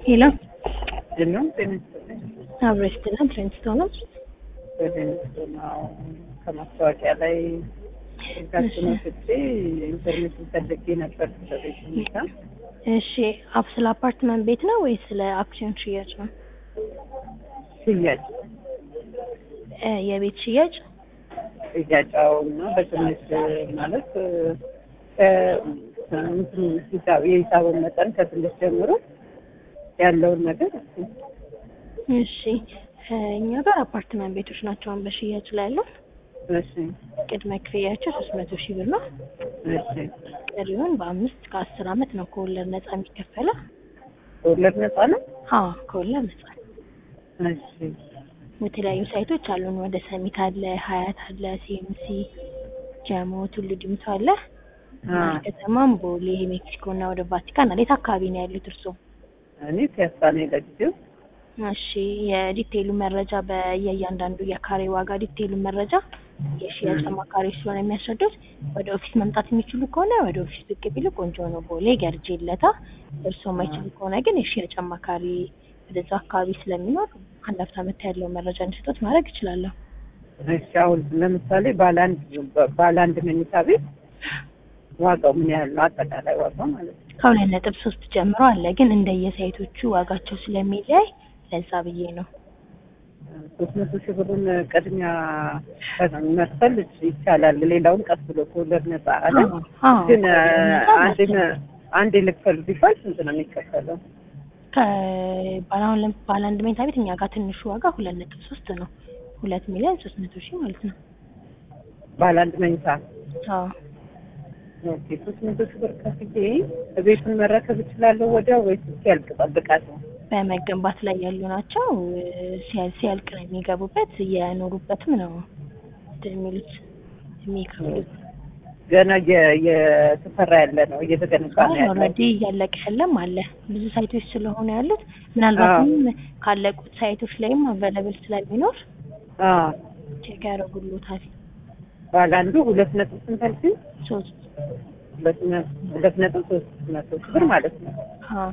ሄሎ ጀምሮም ጤንስጥልኝ አብረሽ ትናንት ፍሬንድስቶን ነው። በቴንስቶናው ከማስታወቂያ ላይ ጋችን ወስጄ ኢንፎርሜሽን ፈልጌ ነበር ስለቤት ሁኔታ። እሺ አፕ ስለ አፓርትመንት ቤት ነው ወይስ ስለ አክሲዮን ሽያጭ ነው? ሽያጭ እ የቤት ሽያጭ ሽያጫው እና በትንሽ ማለት እ እንትን ሂሳብ የሂሳቡን መጠን ከትንሽ ጀምሮ ያለውን ነገር እስኪ እሺ እ እኛ ጋር አፓርትመንት ቤቶች ናቸው አሁን በሽያጭ ላይ ያለው። እሺ ቅድመ ክፍያቸው ሶስት መቶ ሺህ ብር ነው። እሺ ቀሪውን በአምስት ከአስር አመት ነው ከወለድ ነጻ የሚከፈለው። ወለድ ነፃ ነው? አዎ ከወለድ ነጻ ነው። እሺ የተለያዩ ሳይቶች አሉን። ወደ ሰሚት አለ፣ ሀያት አለ፣ ሲኤምሲ፣ ጀሞ፣ ቱሉ ዲምቱ አለ። አ ከተማም ቦሌ፣ ሜክሲኮ እና ወደ ቫቲካን አለ። የት አካባቢ ነው ያሉት እርስዎ? እኔ ፒያሳ ነኝ ለጊዜው። እሺ የዲቴይሉ መረጃ በየእያንዳንዱ የካሬ ዋጋ ዲቴይሉ መረጃ የሽያጭ አማካሪዎች ስለሆነ የሚያስረዱት ወደ ኦፊስ መምጣት የሚችሉ ከሆነ ወደ ኦፊስ ብቅ ቢሉ ቆንጆ ነው። ቦሌ ገርጄ ለታ እርስዎ የማይችሉ ከሆነ ግን የሽያጭ አማካሪ ወደዛ አካባቢ ስለሚኖር አንድ ሀፍታ መታ ያለው መረጃ እንዲሰጡት ማድረግ እችላለሁ። እሺ አሁን ለምሳሌ ባለ አንድ ባለ አንድ መኝታ ቤት ዋጋው ምን ያህል ነው? አጠቃላይ ዋጋው ማለት ነው። ከሁለት ነጥብ ሶስት ጀምሮ አለ ግን እንደየሳይቶቹ ዋጋቸው ስለሚለያይ ለዛ ብዬ ነው። ሶስት መቶ ሺህ ብሩን ቅድሚያ መክፈል ይቻላል። ሌላውን ቀስ ብሎ ከወለድ ነፃ አለ። አዎ፣ ግን አዎ፣ አንድ አንድ ልክፈል ቢባል ስንት ነው የሚከፈለው? ከባለ አሁን ለም- ባለ አንድ መኝታ ቤት እኛ ጋር ትንሹ ዋጋ ሁለት ነጥብ ሶስት ነው። ሁለት ሚሊዮን ሶስት መቶ ሺህ ማለት ነው። ባለ አንድ መኝታ አዎ ኦኬ። ሶስት መቶ ሺህ ብር ከፍዬ ቤቱን መረከብ እችላለሁ ወዲያው ወይስ እስኪያልቅ እጠብቃለሁ? በመገንባት ላይ ያሉ ናቸው። ሲያል- ሲያልቅ ነው የሚገቡበት። እየኖሩበትም ነው እንትን የሚሉት የሚከፍሉት። ገና የ- የተሰራ ያለ ነው እየተገነባ ነው ያለው። ኦልሬዲ እያለቀ ያለም አለ። ብዙ ሳይቶች ስለሆነ ያሉት ምናልባትም ካለቁት ሳይቶች ላይም አቬለብል ስለሚኖር አዎ ቼክ ያደርጉሎታል። ባለ አንዱ ሁለት ነጥብ ስንት አልሽኝ? ሶስት ሁለት ነ- ሁለት ነጥብ ሶስት መቶ ሺህ ብር ማለት ነው። አዎ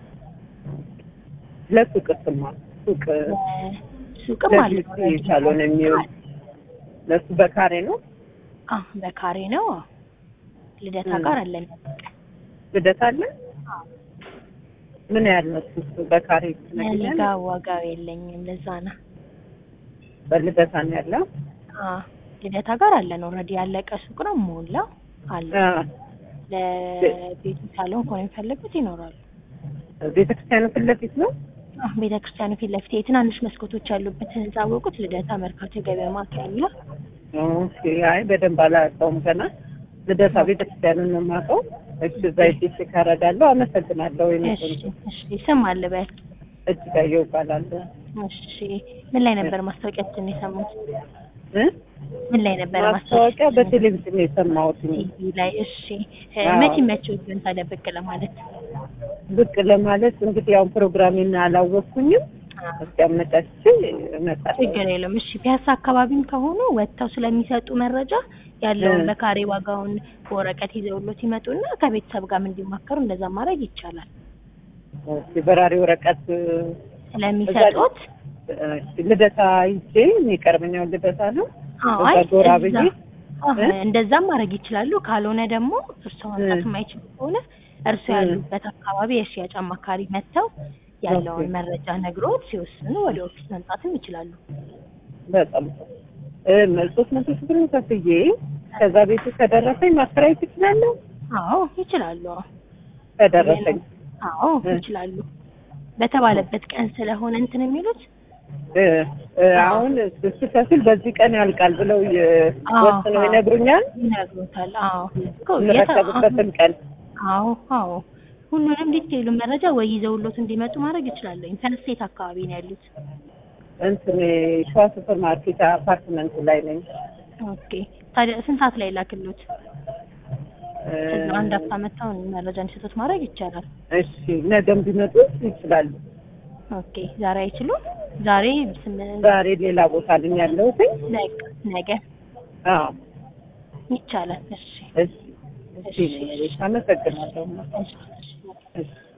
ለሱቅ ስማ ሱቅ ሱቅም አለ ለዚህ ሳሎን የሚውል ለሱ በካሬ ነው። አዎ በካሬ ነው። አዎ ልደታ ጋር አለን። ልደት አለ። ምን ያህል ነው እሱ በካሬ እኔ ትነግሪኛለሽ? ጋር ዋጋው የለኝም ለዛ ነው። በልደታ ነው ያለው። አዎ ልደታ ጋር አለን። ኦልሬዲ ያለቀ ሱቅ ነው ሞላ አለ። አዎ ለቤቱ ሳሎን ከሆነ የሚፈልጉት ይኖራሉ። ቤተክርስቲያኑ ፊት ለፊት ነው። አዎ ቤተ ክርስቲያኑ ፊት ለፊት የትናንሽ መስኮቶች ያሉበት ህንጻ አወቁት። ልደታ መርካቶ የገበያ ማዕከል የሚለው ኦኬ። አይ በደንብ አላውቀውም ገና። ልደታ ቤተክርስቲያኑን ነው የማውቀው። እሺ እዛ ሄጄ ካረጋለሁ። አመሰግናለሁ። እሺ ወይኔ እሺ ስም አለ በል እጅጋየሁ እባላለሁ። እሺ ምን ላይ ነበር ማስታወቂያችን የሰሙት? እ? ምን ላይ ነበር ማስታወቂያ በቴሌቪዥን የሰማሁት ቲቪ ላይ? እሺ እ አዎ። መቼ መቼው ግን ታዲያ ብቅ ለማለት ብቅ ለማለት እንግዲህ ያው ፕሮግራሜን አላወቅኩኝም። እስኪ አመቻችቼ እመጣለሁ። ችግር የለውም። እሺ ፒያሳ አካባቢም ከሆኑ ወጥተው ስለሚሰጡ መረጃ ያለውን እ። በካሬ ዋጋውን በወረቀት ይዘውሎት ይመጡና ከቤተሰብ ጋርም እንዲማከሩ እንደዛ ማድረግ ይቻላል። ኦኬ፣ በራሪ ወረቀት ስለሚሰጡት እሺ፣ ልደታ ይዤ የሚቀርበኛው ልደታ ነው። አዎ እዛ አይ ጎራ እዛ- ብዬ አዎ፣ እ? እንደዛም ማድረግ ይችላሉ። ካልሆነ ደግሞ እርስዎ መምጣት እ። የማይችሉ ከሆነ እርስዎ እ። ያሉበት አካባቢ የሽያጭ አማካሪ መጥተው ያለውን ኦኬ። መረጃ ነግሮት ሲወስኑ ወደ ኦፊስ መምጣትም ይችላሉ። በጣም እ ሶስት መቶ ሺህ ብር ከፍዬ ከዛ ቤቱ ከደረሰኝ ማከራየት እችላለሁ። አዎ ይችላሉ። አዎ ከደረሰኝ አዎ እ። ይችላሉ። በተባለበት ቀን ስለሆነ እንትን የሚሉት እ እ አሁን ስከፍል በዚህ ቀን ያልቃል ብለው የ- አዎ፣ ወስነው አዎ። ይነግሩኛል። ይነግሮታል። አዎ እኮ የተ- የምረከብበትን ቀን አዎ አዎ ሁሉንም ዲቴይሉ መረጃ ወይ ይዘውሎት እንዲመጡ ማድረግ ይችላሉ። ኢንተርስቴት አካባቢ ነው ያሉት። እንትን ሸዋ ሱፐር ማርኬት አፓርትመንት ላይ ነኝ። ኦኬ ታዲያ ስንት ሰዓት ላይ ላክሎት? እ ከዛ አንድ አፍታ መጥተው መረጃ እንዲሰጡት ማድረግ ይቻላል። እሺ ነገም ቢመጡ ይችላሉ። ኦኬ ዛሬ አይችሉም? ዛሬ ስምንት ዛሬ ሌላ ቦታ ነኝ ያለሁት። ነገ ነገ አዎ ይቻላል። እሺ እሺ እሺ፣ አመሰግናለሁ። እሺ እሺ። እሺ